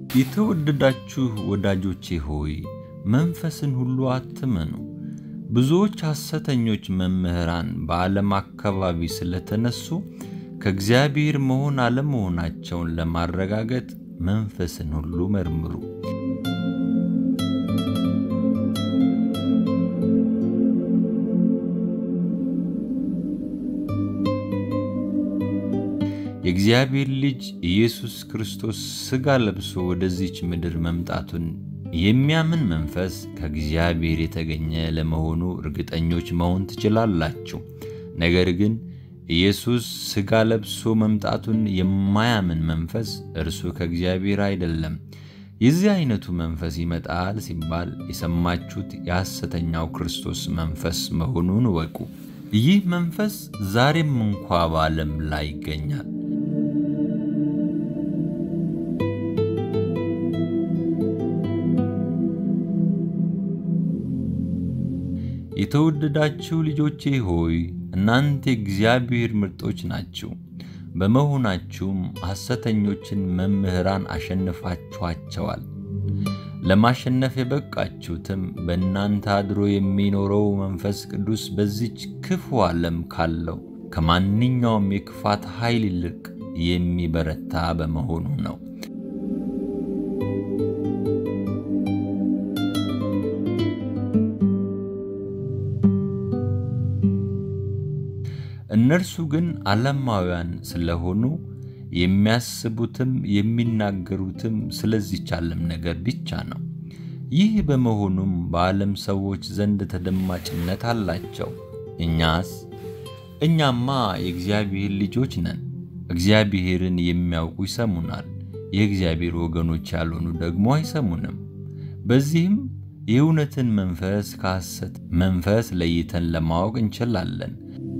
የተወደዳችሁ ወዳጆቼ ሆይ መንፈስን ሁሉ አትመኑ። ብዙዎች ሐሰተኞች መምህራን በዓለም አካባቢ ስለተነሱ ከእግዚአብሔር መሆን አለመሆናቸውን ለማረጋገጥ መንፈስን ሁሉ መርምሩ። የእግዚአብሔር ልጅ ኢየሱስ ክርስቶስ ሥጋ ለብሶ ወደዚች ምድር መምጣቱን የሚያምን መንፈስ ከእግዚአብሔር የተገኘ ለመሆኑ እርግጠኞች መሆን ትችላላችሁ። ነገር ግን ኢየሱስ ሥጋ ለብሶ መምጣቱን የማያምን መንፈስ እርሱ ከእግዚአብሔር አይደለም። የዚህ አይነቱ መንፈስ ይመጣል ሲባል የሰማችሁት የሐሰተኛው ክርስቶስ መንፈስ መሆኑን እወቁ። ይህ መንፈስ ዛሬም እንኳ በዓለም ላይ ይገኛል። የተወደዳችሁ ልጆቼ ሆይ እናንተ የእግዚአብሔር ምርጦች ናችሁ። በመሆናችሁም ሐሰተኞችን መምህራን አሸንፋችኋቸዋል። ለማሸነፍ የበቃችሁትም በእናንተ አድሮ የሚኖረው መንፈስ ቅዱስ በዚች ክፉ ዓለም ካለው ከማንኛውም የክፋት ኃይል ይልቅ የሚበረታ በመሆኑ ነው። እነርሱ ግን ዓለማውያን ስለሆኑ የሚያስቡትም የሚናገሩትም ስለዚች ዓለም ነገር ብቻ ነው። ይህ በመሆኑም በዓለም ሰዎች ዘንድ ተደማጭነት አላቸው። እኛስ እኛማ የእግዚአብሔር ልጆች ነን። እግዚአብሔርን የሚያውቁ ይሰሙናል፣ የእግዚአብሔር ወገኖች ያልሆኑ ደግሞ አይሰሙንም። በዚህም የእውነትን መንፈስ ከሐሰት መንፈስ ለይተን ለማወቅ እንችላለን።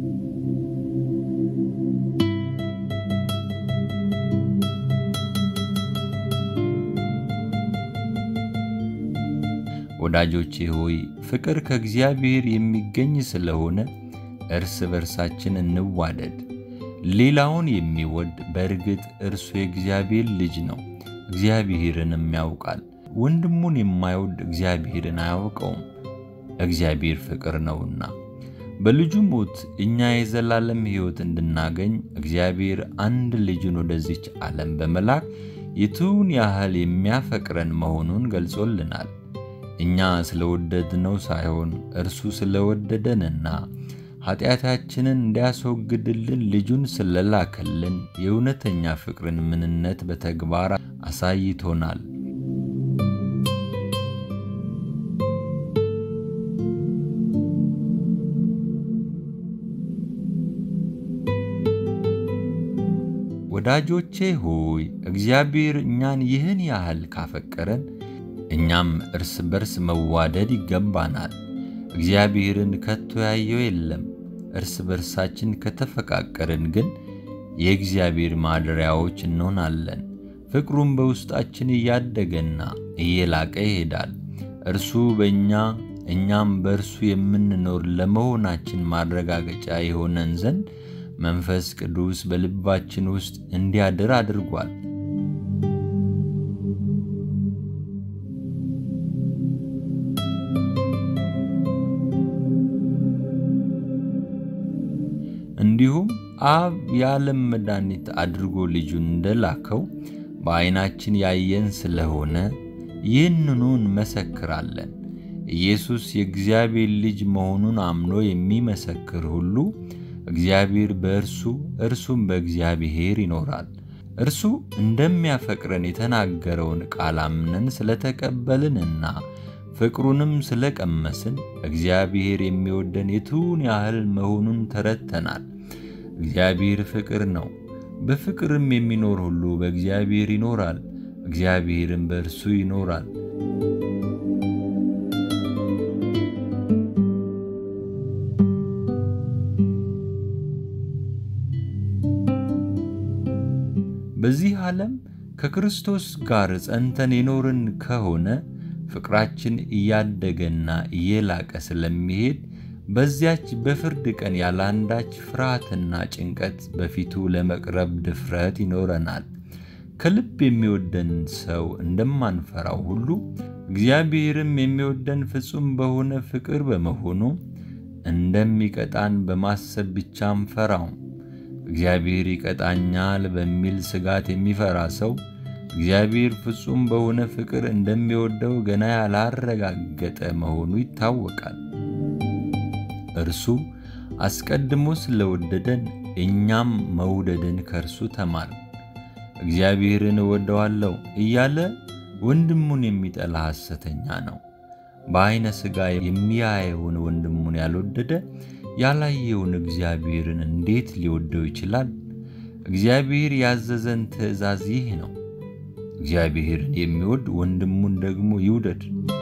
ወዳጆቼ ሆይ ፍቅር ከእግዚአብሔር የሚገኝ ስለሆነ እርስ በርሳችን እንዋደድ። ሌላውን የሚወድ በእርግጥ እርሱ የእግዚአብሔር ልጅ ነው፣ እግዚአብሔርንም ያውቃል። ወንድሙን የማይወድ እግዚአብሔርን አያውቀውም፣ እግዚአብሔር ፍቅር ነውና። በልጁ ሞት እኛ የዘላለም ሕይወት እንድናገኝ እግዚአብሔር አንድ ልጁን ወደዚች ዓለም በመላክ የቱን ያህል የሚያፈቅረን መሆኑን ገልጾልናል። እኛ ስለወደድነው ሳይሆን እርሱ ስለወደደንና ኃጢአታችንን እንዲያስወግድልን ልጁን ስለላከልን የእውነተኛ ፍቅርን ምንነት በተግባር አሳይቶናል። ወዳጆቼ ሆይ እግዚአብሔር እኛን ይህን ያህል ካፈቀረን እኛም እርስ በርስ መዋደድ ይገባናል። እግዚአብሔርን ከቶ ያየው የለም። እርስ በርሳችን ከተፈቃቀርን ግን የእግዚአብሔር ማደሪያዎች እንሆናለን። ፍቅሩም በውስጣችን እያደገና እየላቀ ይሄዳል። እርሱ በእኛ እኛም በእርሱ የምንኖር ለመሆናችን ማረጋገጫ የሆነን ዘንድ መንፈስ ቅዱስ በልባችን ውስጥ እንዲያድር አድርጓል። እንዲሁም አብ የዓለም መድኃኒት አድርጎ ልጁን እንደላከው በዐይናችን ያየን ስለሆነ ይህንኑ እንመሰክራለን። ኢየሱስ የእግዚአብሔር ልጅ መሆኑን አምኖ የሚመሰክር ሁሉ እግዚአብሔር በእርሱ እርሱም በእግዚአብሔር ይኖራል። እርሱ እንደሚያፈቅረን የተናገረውን ቃል አምነን ስለተቀበልንና ፍቅሩንም ስለቀመስን እግዚአብሔር የሚወደን የቱን ያህል መሆኑን ተረድተናል። እግዚአብሔር ፍቅር ነው። በፍቅርም የሚኖር ሁሉ በእግዚአብሔር ይኖራል፣ እግዚአብሔርም በእርሱ ይኖራል። በዚህ ዓለም ከክርስቶስ ጋር ጸንተን የኖርን ከሆነ ፍቅራችን እያደገና እየላቀ ስለሚሄድ በዚያች በፍርድ ቀን ያለአንዳች ፍርሃትና ጭንቀት በፊቱ ለመቅረብ ድፍረት ይኖረናል። ከልብ የሚወደን ሰው እንደማንፈራው ሁሉ እግዚአብሔርም የሚወደን ፍጹም በሆነ ፍቅር በመሆኑ እንደሚቀጣን በማሰብ ብቻ አንፈራውም። እግዚአብሔር ይቀጣኛል በሚል ስጋት የሚፈራ ሰው እግዚአብሔር ፍጹም በሆነ ፍቅር እንደሚወደው ገና ያላረጋገጠ መሆኑ ይታወቃል። እርሱ አስቀድሞ ስለወደደን እኛም መውደድን ከእርሱ ተማር። እግዚአብሔርን እወደዋለሁ እያለ ወንድሙን የሚጠላ ሐሰተኛ ነው። በዐይነ ሥጋ የሚያየውን ወንድሙን ያልወደደ ያላየውን እግዚአብሔርን እንዴት ሊወደው ይችላል? እግዚአብሔር ያዘዘን ትእዛዝ ይህ ነው፣ እግዚአብሔርን የሚወድ ወንድሙን ደግሞ ይውደድ።